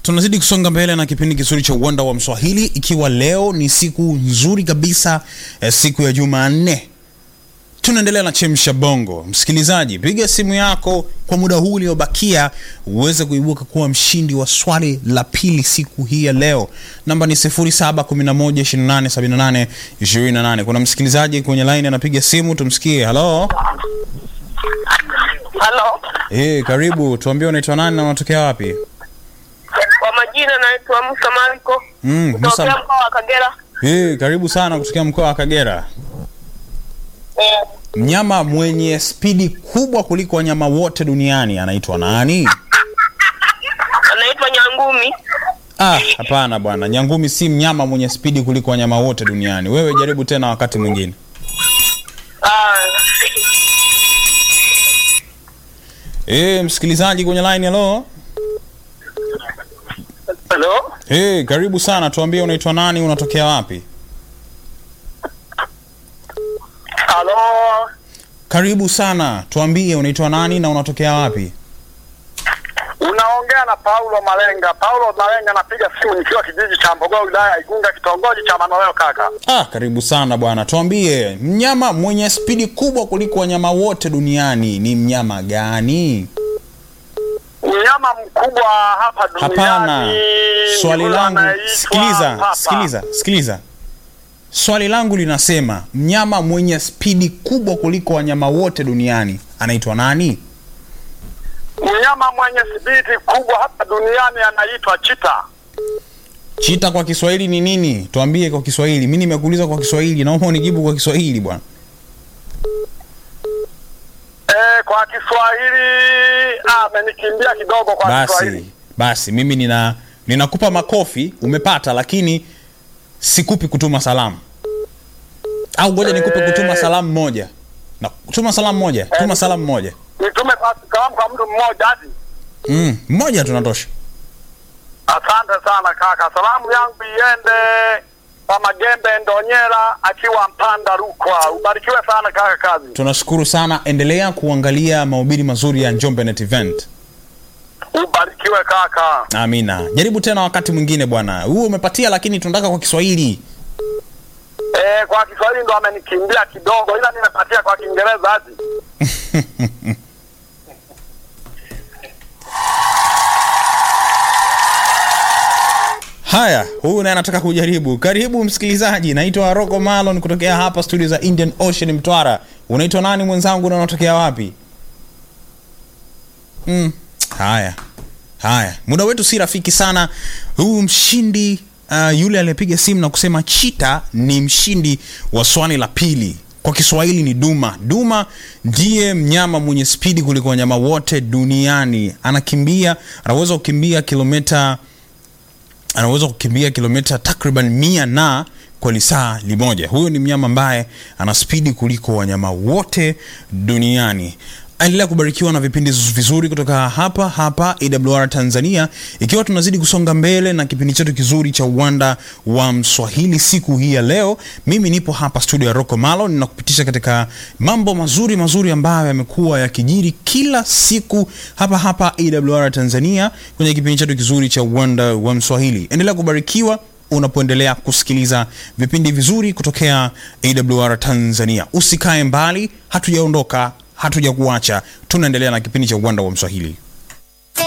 tunazidi kusonga mbele na kipindi kizuri cha uwanda wa mswahili ikiwa leo ni siku nzuri kabisa eh, siku ya jumanne tunaendelea na chemsha bongo msikilizaji piga simu yako kwa muda huu uliobakia uweze kuibuka kuwa mshindi wa swali la pili siku hii ya leo namba ni 711287828 kuna msikilizaji kwenye line anapiga simu tumsikie halo Halo, hey, karibu tuambie unaitwa nani na unatokea wapi kwa majina naitwa Musa Mariko Mm, kutokea Musa- mkoa wa Kagera. hey, karibu sana kutokea mkoa wa kagera Eh, mnyama mwenye spidi kubwa kuliko wanyama wote duniani anaitwa nani anaitwa Nyangumi. ah hapana bwana nyangumi si mnyama mwenye spidi kuliko wanyama wote duniani wewe jaribu tena wakati mwingine Ah, hey, msikilizaji kwenye line halo Halo, hey, karibu sana tuambie unaitwa nani unatokea wapi halo, karibu sana tuambie unaitwa nani na unatokea wapi Unaongea na Paulo Malenga. Paulo Malenga, napiga simu nikiwa kijiji cha Mbogoo, wilaya ya Igunga, kitongoji cha Manoleo. Kaka, ah karibu sana bwana tuambie mnyama mwenye spidi kubwa kuliko wanyama wote duniani ni mnyama gani mnyama mkubwa hapa duniani. hapana swali huyu langu anaitwa sikiliza papa. sikiliza sikiliza swali langu linasema mnyama mwenye spidi kubwa kuliko wanyama wote duniani anaitwa nani Mnyama mwenye spidi kubwa hapa duniani anaitwa chita. chita kwa kiswahili ni nini tuambie kwa kiswahili mi nimekuuliza kwa kiswahili naomba unijibu kwa kiswahili bwana E, kwa Kiswahili ah, amenikimbia kidogo kwa basi Kiswahili. basi mimi nina ninakupa makofi umepata lakini sikupi kutuma salamu au ngoja nikupe kutuma salamu moja na tuma salamu moja tuma salamu moja Nitume kwa salamu kwa mtu mmoja hadi. mm, mmoja tunatosha Asante sana kaka, salamu yangu iende kwa Magembe Ndonyera akiwa Mpanda Rukwa. Ubarikiwe sana kaka, kazi tunashukuru sana endelea kuangalia mahubiri mazuri ya njombe net event ubarikiwe kaka. amina jaribu tena wakati mwingine bwana huu umepatia lakini tunataka kwa kiswahili E, kwa Kiswahili ndo amenikimbia kidogo, ila nimepatia kwa Kiingereza hadi. haya huyu naye anataka kujaribu karibu msikilizaji naitwa roko malon kutokea hapa studio za indian ocean mtwara unaitwa nani mwenzangu na unatokea wapi mm. haya haya muda wetu si rafiki sana huyu mshindi uh, yule aliyepiga simu na kusema chita ni mshindi wa swali la pili kwa kiswahili ni duma duma ndiye mnyama mwenye spidi kuliko wanyama wote duniani anakimbia anaweza kukimbia kilomita anaweza kukimbia kilomita takriban mia na kwa lisaa limoja huyo ni mnyama ambaye ana spidi kuliko wanyama wote duniani endelea kubarikiwa na vipindi vizuri kutoka hapa hapa awr tanzania ikiwa tunazidi kusonga mbele na kipindi chetu kizuri cha uwanda wa mswahili siku hii ya leo mimi nipo hapa studio ya roko malo ninakupitisha katika mambo mazuri mazuri ambayo yamekuwa yakijiri kila siku hapa hapa awr tanzania kwenye kipindi chetu kizuri cha uwanda wa mswahili endelea kubarikiwa unapoendelea kusikiliza vipindi vizuri kutokea awr tanzania usikae mbali hatujaondoka hatuja kuacha tunaendelea na kipindi cha uwanda wa mswahili